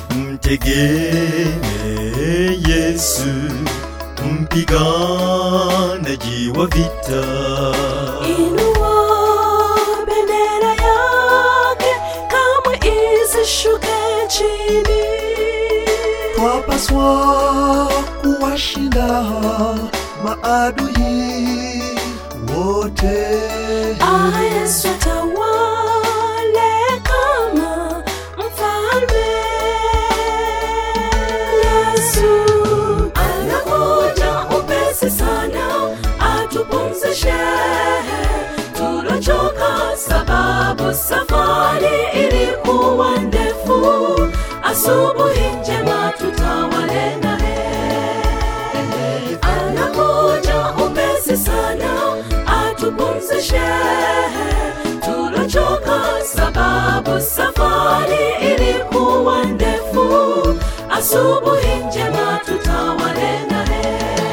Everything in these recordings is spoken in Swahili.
mtegemee Yesu, mpiganaji wa vita. Inua bendera yake, kamwe isishuke chini. twapaswa kuwashinda maadui wote. Ah, Yesu atawale kama mfalme. Yesu anakuja upesi sana, atupumzishe tulochoka, sababu safari ilikuwa ndefu. Asubuhi njema tutawale naye anakuja upesi sana, atupumzishe tulochoka, sababu safari ilikuwa ndefu. Asubuhi njema tutawale naye.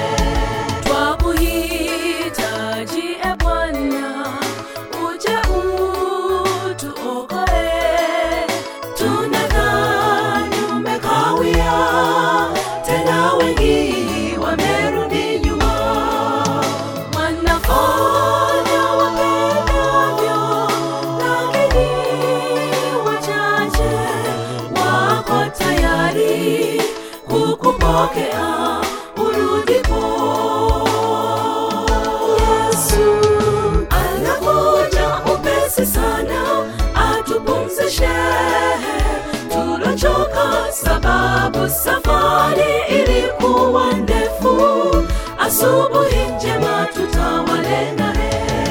Twakuhitaji e Bwana, uje utuokoe. Tunadhani umekawia, tena wengi wamerudi nyuma. Wanafanya wapendavyo, lakini wachache wako tayari kukupokea urudipo. Yesu anakuja upesi sana, atupumzishe tulochoka, sababu safari ilikuwa ndefu. Asubuhi njema tutawale naye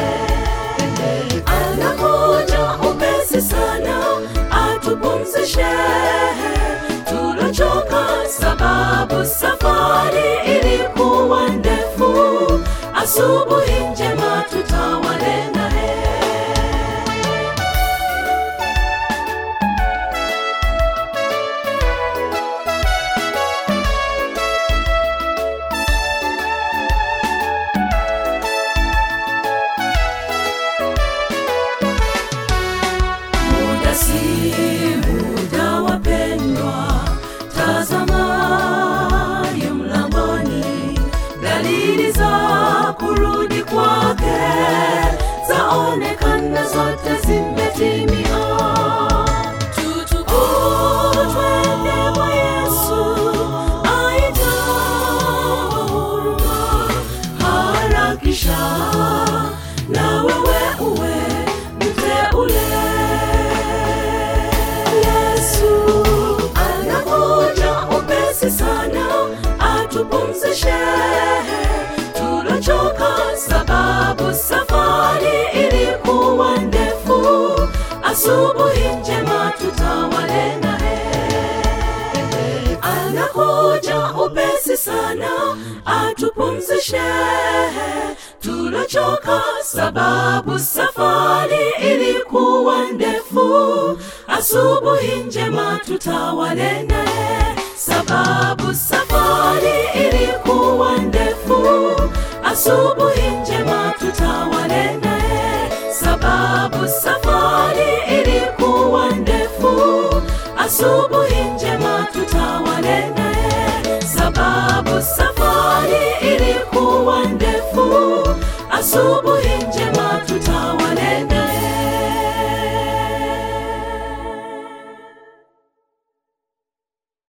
anakuja upesi sana, atupumzishe tulochoka, sababu safari ilikuwa ndefu. Asubuhi njema tutawale naye. Muda si muda, wapendwa, tazama yu mlangoni, dalili za kurudi kwake zaonekana, zote zimetimia. Tutukuzwe kwa Yesu, aita huruma, harakisha na wewe uwe mteule. Yesu anakuja upesi sana, atupumzishe tulochoka, sababu safari ilikuwa ndefu. Asubuhi njema tutawale naye anakuja upesi sana, atupumzishe tulochoka, sababu safari ilikuwa ndefu. Asubuhi njema tutawale naye, sababu safari ilikuwa ndefu. Asubuhi njema tutawale naye, sababu safari ilikuwa ndefu. Asubuhi njema tutawale naye, sababu safari ilikuwa ndefu. Asubuhi